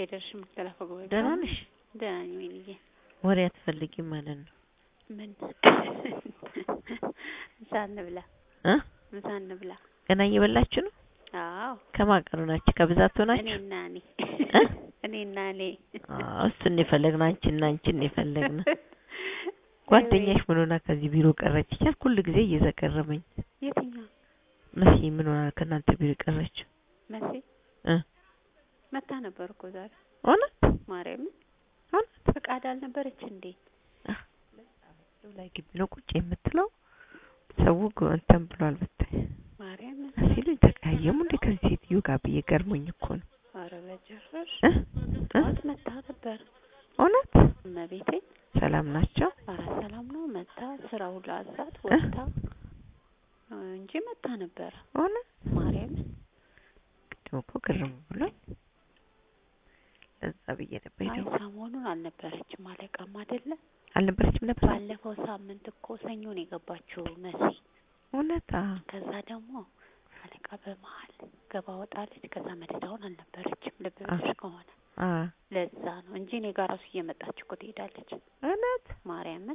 ሄደሽ የምትለፈው ጉባኤ ደህና ነሽ? ደህና ነኝ ወይንዬ። ወሬ አትፈልጊም ማለት ነው ምን ምሳ እንብላ እ ምሳ እንብላ። ገና እየበላችሁ ነው? አዎ ከማን ጋር ሆናችሁ? ከብዛት ሆናችሁ? እኔና እኔ እ? እኔና እኔ አዎ እሱን ነው የፈለግነው። አንቺና አንቺን ነው የፈለግነው። ጓደኛሽ ምን ሆና ከዚህ ቢሮ ቀረች እያልኩ ሁል ጊዜ እየዘገረመኝ የትኛው መሲ ምን ሆና ከእናንተ ቢሮ የቀረችው? መሲ እ መታ ነበር እኮ ዛሬ እውነት ማርያምን እውነት ፈቃድ አልነበረች እንዴ? ላይ ግቢ ነው ቁጭ የምትለው ሰው ግ- እንትን ብሏል ብታይ ማርያምን ሲሉኝ ተቀያየሙ እንዴ ከዚህ ሴትዮ ጋር ብዬ ገርሞኝ እኮ ነው ኧረ በጭራሽ እ እ ጠዋት መታ ነበር እውነት እመቤቴ ሰላም ናቸው ኧረ ሰላም ነው መታ ስራ ሁላ አዛት ወጥታ እንጂ መታ ነበረ እውነት ማርያምን ቅድም እኮ ግርም ብሎኝ ለዛ ብዬ ነበር አይ የደወልኩት። ሰሞኑን አልነበረችም አለቃም አይደለ አልነበረችም ነበር ባለፈው ሳምንት እኮ ሰኞ ነው የገባችው መሲ እውነት አዎ ከዛ ደግሞ አለቃ በመሀል ገባ ወጣለች ከዛ መደዳውን አልነበረችም ልብ ብለሽ ከሆነ አዎ ለዛ ነው እንጂ እኔ ጋር ራሱ እየመጣች እኮ ትሄዳለች እውነት ማርያምን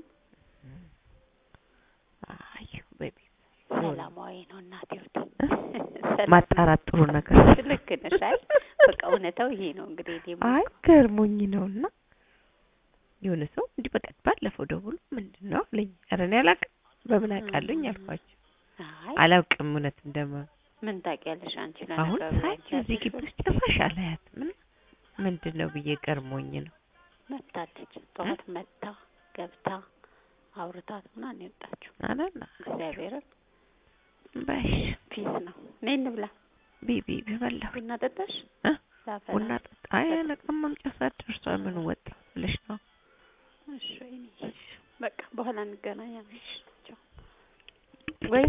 አዩ ቤቢ ሰላማዊ ነው እናቴ ወደ ማጣራት ጥሩ ነገር ልክ ነሽ አይ በቃ እውነታው ይሄ ነው እንግዲህ እኔም አይ ገርሞኝ ነውና የሆነ ሰው እንዲህ በቃ ባለፈው ደውሎ ምንድን ነው አለኝ። ኧረ እኔ አላውቅም በምን አውቃለሁኝ አልኳቸው። አይ አላውቅም እውነት እንደማ ምን ታውቂያለሽ አንቺ አሁን ለነገሩ ሳይ አንቺ እዚህ ግቢ ያለሽው ውስጥ ጭራሽ አላያትም። ምንድን ነው ብዬ ገርሞኝ ነው። መታለች ጠዋት መታ ገብታ አውርታት ምናምን የወጣችው አላላ እግዚአብሔርን በሽ ፒስ ነው ነይ እንብላ ቢቢ በበላሁ ቡና ጠጣሽ እ ላፈላ ቡና ጠጣ። አይ አለቃም መምጫ ሰዓት ደርሷል። ምን ወጣ ብለሽ ነው? እሺ ወይኔ በቃ በኋላ እንገናኛለን